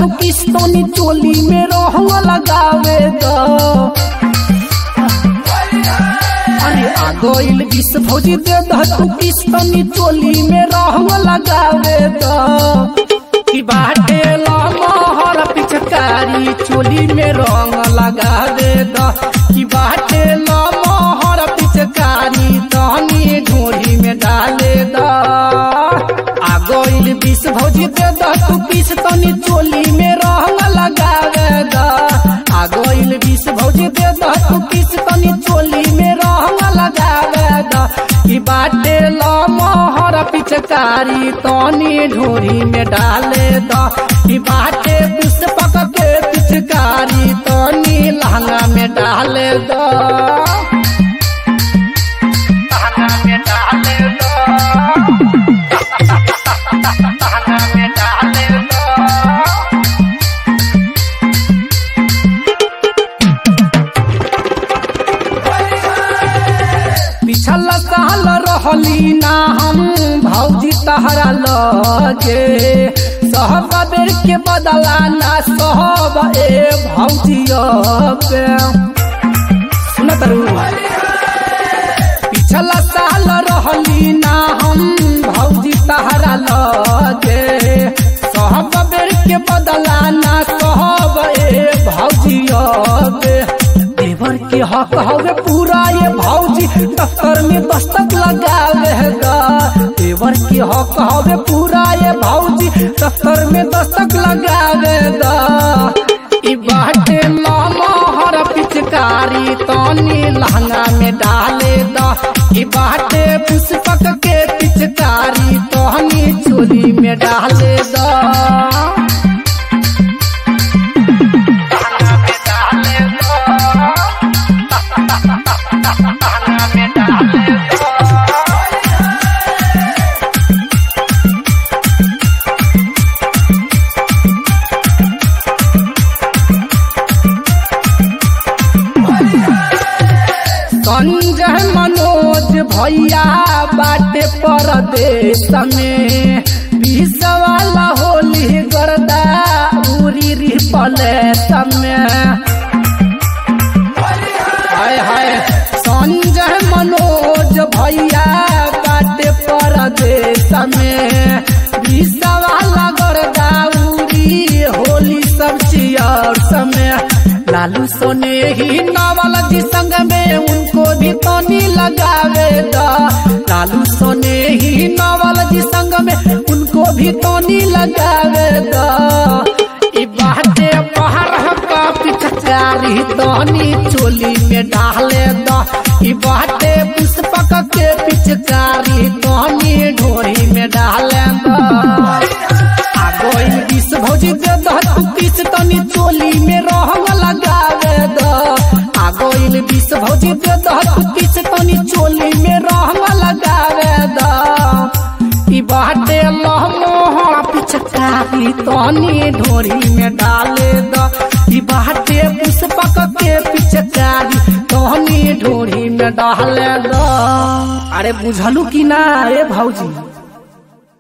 तू किस्तनी चोली में रहवा लगावे द अरे आ गइल विष भौजी दे द तू किस्तनी चोली में रहवा लगावे द की बाटे लमहर पिचकारी चोली में रंग लगा दे द की बाटे लमहर पिचकारी तनी ढोरी में डाले द आ गइल विष भौजी दे द तू किस तनी चोली में रंग लगावे द आ गइल विष भौजी दे द तू किस तनी चोली में रंग लगावे द की बाटे लमहर पिचकारी तनी ढोरी में डाले द की बाटे पुष्पक के पिचकारी तनी लहंगा में डाले द लहंगा में डाले द लहंगा में डाले द पिछल साल रहली ना हम भौजी तहरा लगे सहब बेर के बदला ना सहब ए भौजी पे सुनत रहू पिछला साल रहली ना हम भौजी तहरा लगे सहब बेर के बदला ना सहब ए भौजी पे देवर के हक हवे पूरा ये भौजी दफ्तर में दस्तक लगावे गा देवर के हक हवे पूरा ये भौजी दफ्तर में दस्तक लगावे गा ई बाटे लमहर पिचकारी तनी लहंगा में डाले दा ई बाटे पुष्पक के पिचकारी तनी चोली में डाले दा लहंगा में डाले दा लहंगा में डाले दा संजय मनोज भैया बाटे परदेश में बीस वाला होली गर्दा उरी रिपले समय हाय हाय संजय मनोज भैया बाटे परदेश में बीस वाला गर्दा उरी होली सब चियर समय लालू सोने ही नावल जी संग में उनको भी तनी लगावे दा लालू सोने ही नावल जी संग में उनको भी तनी लगावे दा ई बाटे पहाड़ का पिचकारी तनी चोली में डाले दा ई बाटे पुष्पक के पिचकारी तनी ढोरी में डाले दा आ गइल विष भौजी दे द तू किस तनी चोली में रहंग लगावे द आ गइल विष भौजी दे द तू किस तनी चोली में रहंग लगावे द ई बाटे लहमोह पिचकारी तनी ढोरी में डाले द ई बाटे पुष्पक के पिचकारी तनी ढोरी में डाले द अरे बुझलू कि ना रे भौजी